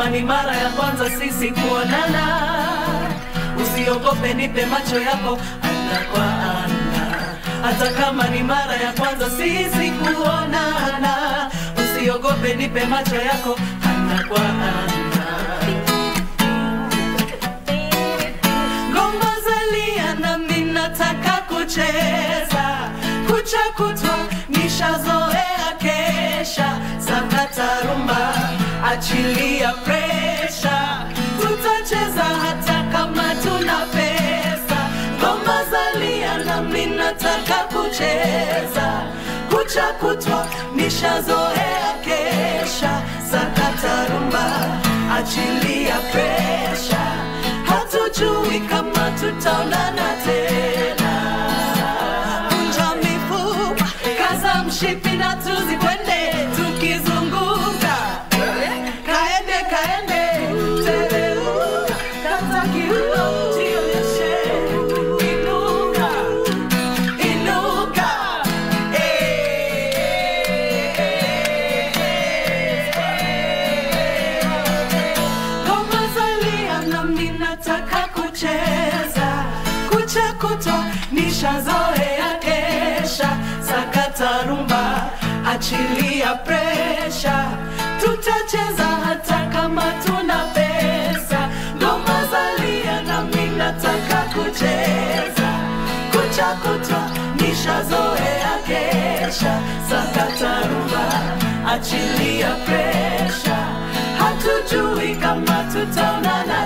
kama ni mara ya kwanza sisi kuonana, usiogope, nipe macho yako ana kwa ana. Hata kama ni mara ya kwanza sisi kuonana, usiogope, nipe macho yako ana kwa ana. Ngoma zalia nami nataka kucheza, kucha kutwa nishazoea kesha, sakata rumba, achilia presha, tutacheza hata kama tuna pesa. Ngoma zalia nami nataka kucheza, kucha kutwa nishazoea kesha, sakata rumba, achilia presha hatujui kama tutaonana tena. Kunja mifupa, kaza mshipi na tuzikwende tukizunguka, kaende kaende, tereuka, kata kiuno, jionyeshe, inuka, inuka, Ngoma zalia nami nataka kucheza, kucha kutwa nishazoea kesha, sakata rumba, achilia presha, tutacheza hata kama tuna pesa. Ngoma zalia nami nataka kucheza, kucha kutwa nishazoea kesha, sakata rumba, achilia presha hatujui kama tutaonana